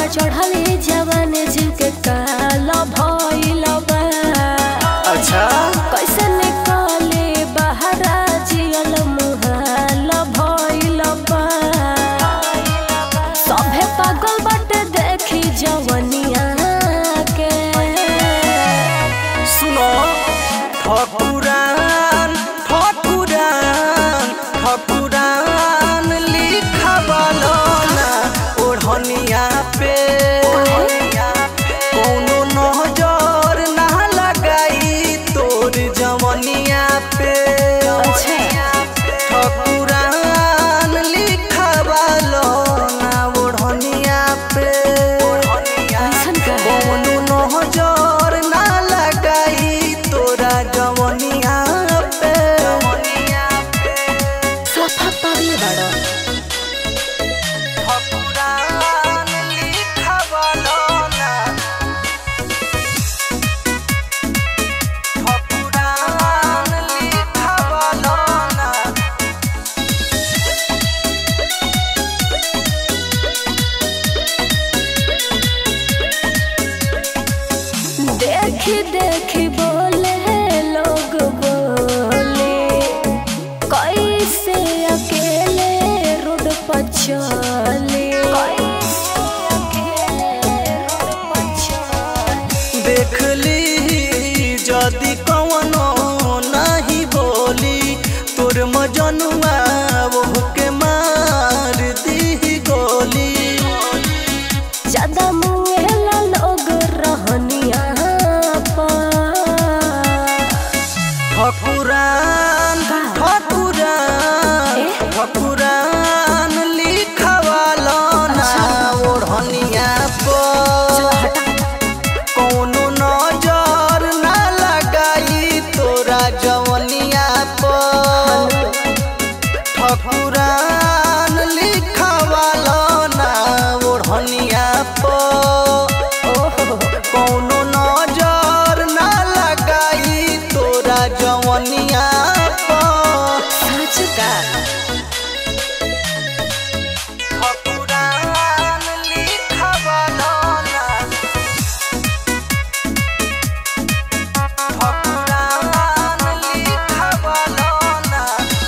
चढ़ले जवान जीव के काल भइल बा अच्छा कैसे निकले बहरा जियल मुहाल भइल बा सभे पागल बाटे देखी जवनिया के सुनो ठकुरान ठकुरान ठकुरान लिखवालो ना ओढ़निया पे कोनो नजर ना लगाई तोर जवनिया पे ठकुरान लिखवालो ना ओढ़निया पे ऐसन का कौनो नजर ना लगाई तोरा जवनिया पे सफा पागल बाड़ो ठकुरान लिखवालो ना ठकुरान लिखवालो ना देखी देखी बोले लोग बोले कैसे अकेले रोड पर चले देख ली जदि कवनो नहीं बोली तोर मजनुआ वो के मार दी गोली ज्यादा मुँहेला लोग रहनिया पर ठकुरान ठकुरान ए? ठकुरान लिखवालो ना ओढ़निया पर कौनो नजर ना लगाई तोरा जवनिया पर ठकुरान लिखवालो ना ओढ़निया पर कौनो नजर ना लगाई तोरा जवनिया पर सच का ठकुरान लिखवालो ना ठकुरान लिखवालो ना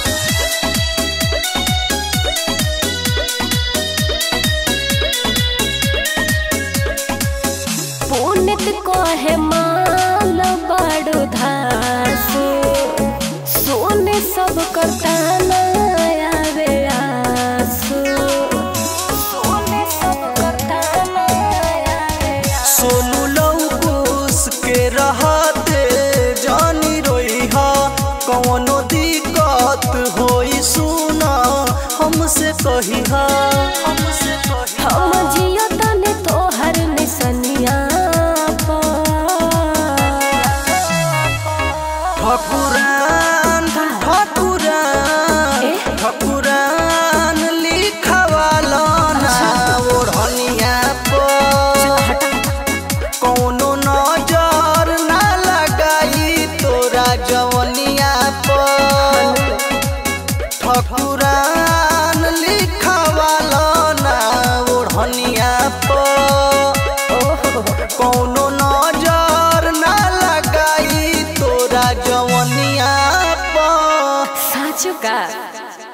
पुनित कहे माल बड़ धासु सोने सब करता आवे आसु सोने सब करता आवे आसु सोनू लौकुस के रहते जानी रोई हा कौनो दिक्कत होई सुना हमसे कही हा हमसे कही हम जियो तने तोहर निसनिया ठकुरान ठकुरान ए? ठकुरान लिखवालो ना ओढ़निया पर कौनो नजर ना लगाई तोरा जवनिया पर ठकुरान लिखवालो ना ओढ़निया पर कौनो